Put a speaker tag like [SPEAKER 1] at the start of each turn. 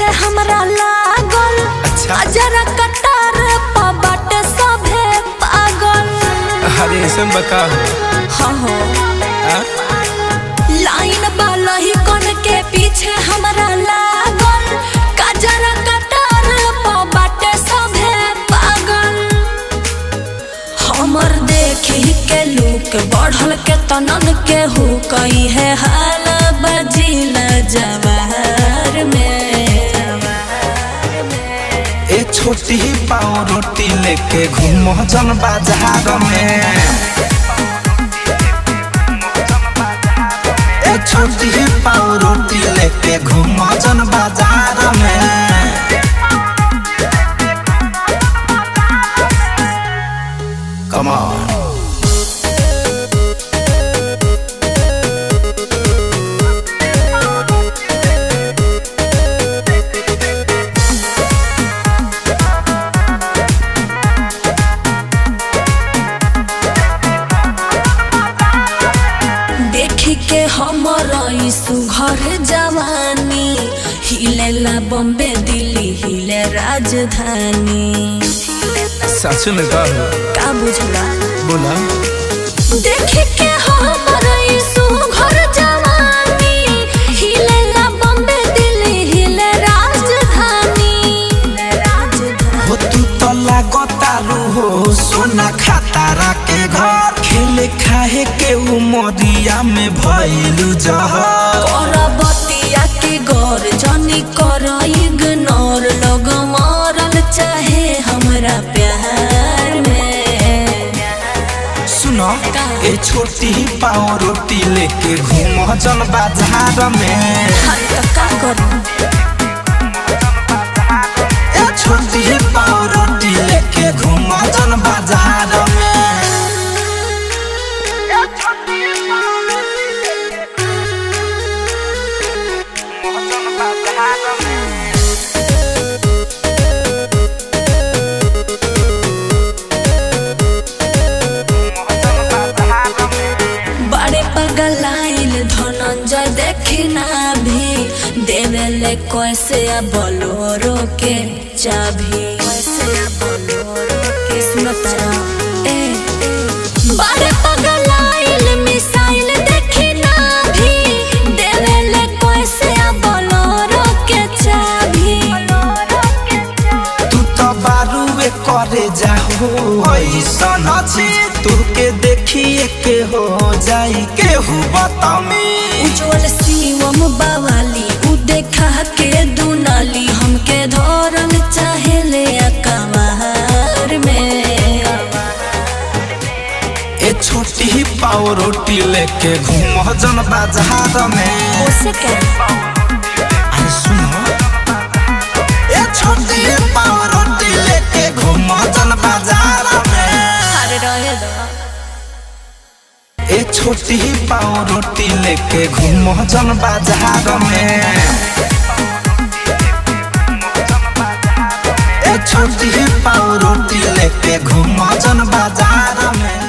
[SPEAKER 1] हमरा लागल
[SPEAKER 2] अच्छा।
[SPEAKER 1] जरा कटार पा बाटे सभे पागल
[SPEAKER 2] अरे ऐसे में बता
[SPEAKER 1] हाँ हो
[SPEAKER 2] हाँ?
[SPEAKER 1] लाइन बालही कन के पीछे हमरा लागल कजरा कटार पा बाटे सभे पागल हमर देखी के लूक बढ़ल के तनन के हो कई है हाल बजिल जवाहर में
[SPEAKER 2] ए छोटी पाव रोटी लेके घूमो जन बाजार में ए छोटी पाव रोटी लेके घूमो जन बाजार में Come on.
[SPEAKER 1] देखी के हमर ई सुघर जवानी हिलेला बम्बे दिल्ली हिले राजधानी
[SPEAKER 2] सच में का
[SPEAKER 1] का बुझला
[SPEAKER 2] बोला
[SPEAKER 1] देखी के हमर ई सुघर जवानी हिलेला बम्बे दिल्ली हिले राजधानी राजधानी
[SPEAKER 2] हो तू तो लागतारू हो सोना खातारा के घर खेले खाए के उमरिया में भइलू जहर
[SPEAKER 1] करबतिया के गौर जनी कर इग्नोर लोग मरल चाहे हमरा प्यार में
[SPEAKER 2] सुनो ए छोटी पाव रोटी लेके घूम जन बाजार में
[SPEAKER 1] हाय तो का करूं
[SPEAKER 2] ए छोटी पाव रोटी लेके घूम जन बाजार में ए छोटी पाव रोटी लेके घूम जन बाजार में
[SPEAKER 1] बड़े पगलाइल धनंजय देखी ना भी देवेले कैसे आ बोलोरो के चाभी कैसे आ बोलोरो के सुनता ए ए। बड़े पगलाइल मिसाइल देखी ना भी देवेले कैसे आ बोलोरो के चाभी
[SPEAKER 2] तू तो बारूए करे जाहो ऐसन अछि तुके देखिए के हो जाई केहू बतामी
[SPEAKER 1] उज्जवल शिवम बावाली उ देखा के दुनाली हमके धरल चाहे ले अकबार में
[SPEAKER 2] ए छोटी पाव रोटी लेके घूम जन बाजार में
[SPEAKER 1] उसे क्या
[SPEAKER 2] अरे सुनो ए छोटी पाव रोटी लेके घूम जन बाजार में
[SPEAKER 1] अरे रहे दो
[SPEAKER 2] ए छोटी पाव रोटी लेके घूम जन बाजार में ए छोटी पाव रोटी लेके घूम जन बाजार में